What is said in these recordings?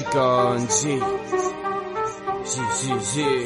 Zikonji Jijiji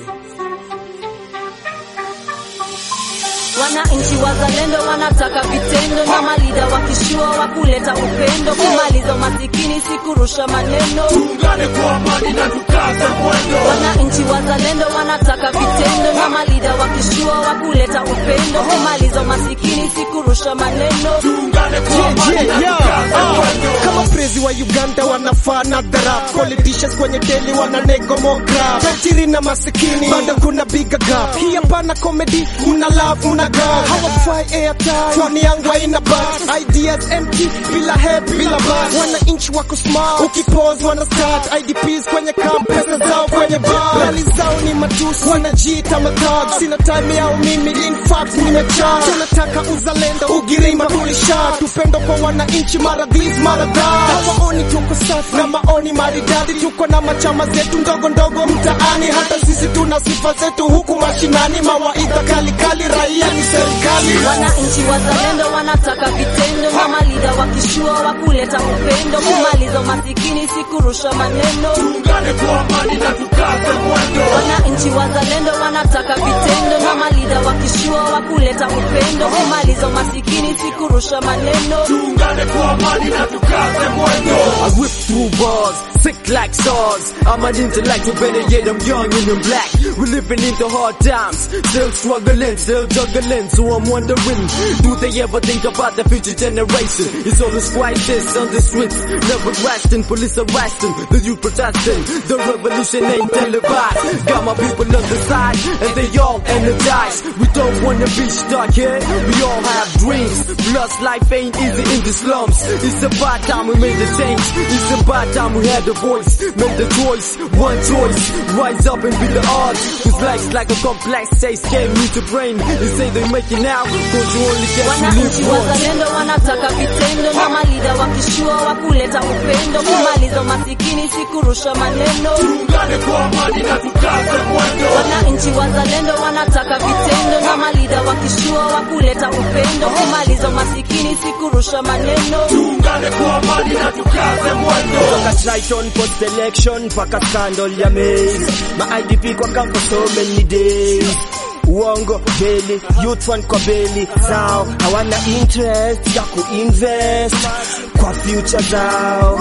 Wananchi wazalendo wanataka vitendo na malida wakishua wa kuleta upendo, kumaliza umasikini si kurusha maneno. Tuungane kwa amani na tukaze mwendo. Wananchi wazalendo wanataka vitendo na malida wakishua wa kuleta upendo, kumaliza umasikini si kurusha maneno. Tuungane kwa amani na tukaze mwendo. kama prezi wa Uganda wanafaa na dharap politicians kwenye deli wana negomograph tajiri na masikini bado kuna bigger gap hii hapana comedy mna love mna gap hawafai airtime phone yangu haina back ideas empty bila head bila back wananchi wako smart ukipose wana start IDPs kwenye camp pesa zao kwenye bar rali zao ni matusi wanajiita matag sina time yao mimi in fact nimechaa tunataka uzalendo ugirima tulishat upendo kwa wananchi mara this mara that hawaoni tuko safi na maoni maridadi tuko na machama zetu ndogo ndogo mtaani hata sisi tuna sifa zetu huku mashinani mawaidha kali kali raia ni serikali Wananchi wazalendo wanataka vitendo na malida wakishua wa kuleta upendo, kumaliza umasikini si kurusha maneno. Tuungane kwa amani na tukaze mwendo. Wananchi wazalendo wanataka vitendo na malida wakishua wa kuleta upendo, kumaliza umasikini si kurusha maneno. Tuungane kwa amani na tukaze mwendo. I whip through bars, sick like stars. I'm an intellectual, better yet I'm young and I'm black. We're living into hard times, still struggling, still juggling. So I'm wondering, do they ever think about the future generation? It's always crisis on the streets, never resting. Police arresting, the youth protesting. The revolution ain't televised. Got my people on the side, and they all energized. We don't wanna be stuck here. We all have dreams. Plus, life ain't easy in the slums. It's about time we made a change. It's about time we had a voice, made a choice, one choice. Rise up and be the odds. Cause life's like a complex chase game. Need to brain. They say they make it now. Cause you only get to Wananchi live once. wazalendo wanataka vitendo na malida wakishua wa kuleta upendo, kumaliza umasikini si kurusha maneno. Tuungane kwa amani na tukaze mwendo. Wananchi wazalendo wanataka vitendo na malida wakishua wa kuleta upendo, kumaliza umasikini si kurusha maneno. Tuungane kwa amani na tukaze mwendo. kutoka Triton post election mpaka scandal ya maize ma IDP kwa camp for so many days uongo beli youth one kwa beli zao hawana interest ya kuinvest kwa future zao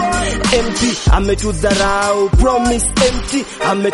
MP ametudharau promise empty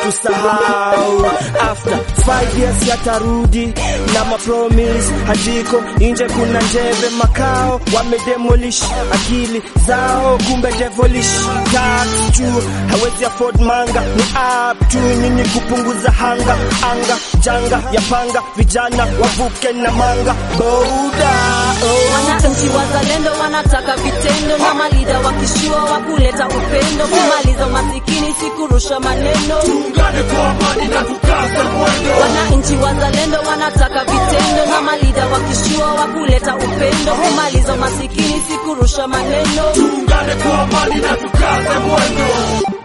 ametusahau after five years yatarudi na mapromise hajiko nje kuna njeve makao wamedemolish akili zao kumbe devilish tax juu hawezi afford manga ni up tu nyinyi kupunguza hanga anga janga ya panga vijana wavuke na manga boda oh. Wananchi wazalendo wanataka vitendo na malida wakishua wa kuleta upendo, kumaliza umasikini si kurusha maneno. Tuungane kwa amani na tukaze mwendo. Wananchi wazalendo wanataka vitendo na malida wakishua wa kuleta upendo, kumaliza umasikini si kurusha maneno. Tuungane kwa amani na tukaze mwendo.